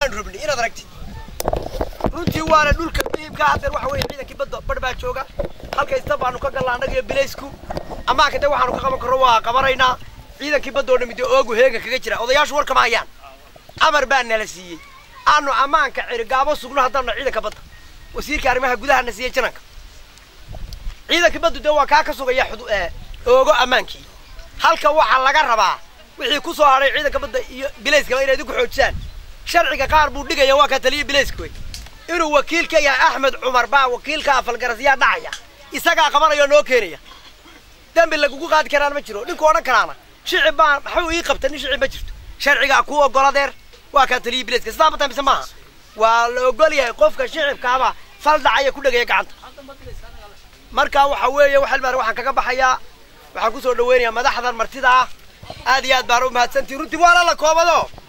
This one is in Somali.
baanu rabnay inaad aragtid runtii waana dhulka muhiimka haddeer waxa weeye ciidankii badda badh baa jooga halkaysta baanu ka gallaa annaga iyo bilaysku ammaanka de waxaanu ka qaban karro waa qabanaynaa ciidankii badda oo dhammi dee oogu heega kaga jira odayaashu war kama hayaan amar baa nala siiyey aanu ammaanka cirigaabo sugno haddaanu ciidanka badda wasiirka arrimaha gudahana siiyey jananka ciidankii baddu dee waa kaa ka sugaya xudu- ee, oogo ammaankii halka waxaa laga rabaa wixii ku soo hadhay ciidanka badda iyo bilayskaba inay idinku xoojisaan sharciga qaar buu dhigaya waa ka taliya bilayska wey inuu wakiil ka yahay axmed cumar baa wakiilka afalgarasyaa dhacaya isagaa qabanaya oo noo keenaya dembi lagugu qaadi karaan ma jiro ninku odhan karaana shicib baa maxuu ii qabta nin shicib ma jirto sharcigaa ku ogoladeer waa kaa taliya bilayska sidaa ma tahay mise maaha waa la ogol yahay qofka shicibkaaba fal dhacaya ku dhegaya gacanta marka waxa weeye waxal maar waxaan kaga baxayaa waxaan kusoo dhaweynayaa madaxdan martida ah aad iyo aad baan u mahadsantihin runtii waana la koobado